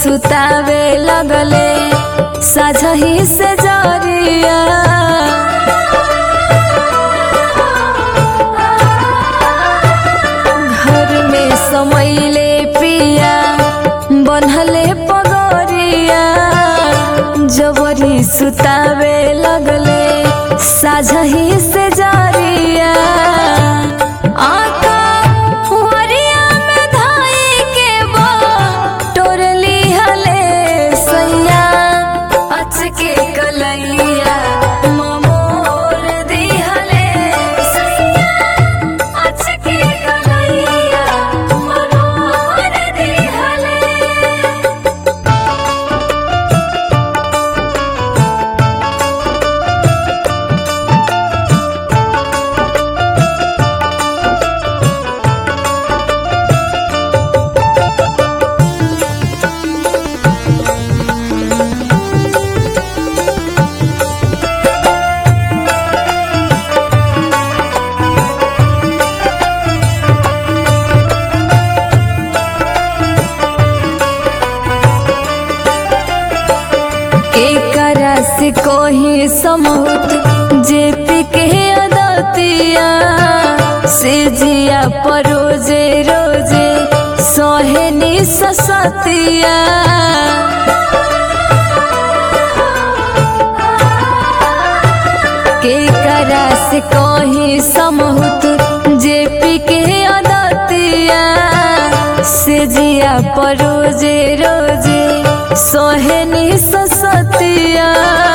सुतावे लगले साझही से जरिया घर में समैले पिया बनहले पगरिया जबरी सुतावे लगले साझही से जरिया आका हुअरिया में धाई के बा टोरली हले सैया अचके कलैया ममोर दिहले सैया अचके कलैया ममोर दिहले एकरा से कोही समूत जे पिके अदतिया से जिया परोजे रोजे सोहेनी ससतिया के करा से कोही समूत जे पिके अदतिया से जिया परोजे रोजे सोहेनी ससतिया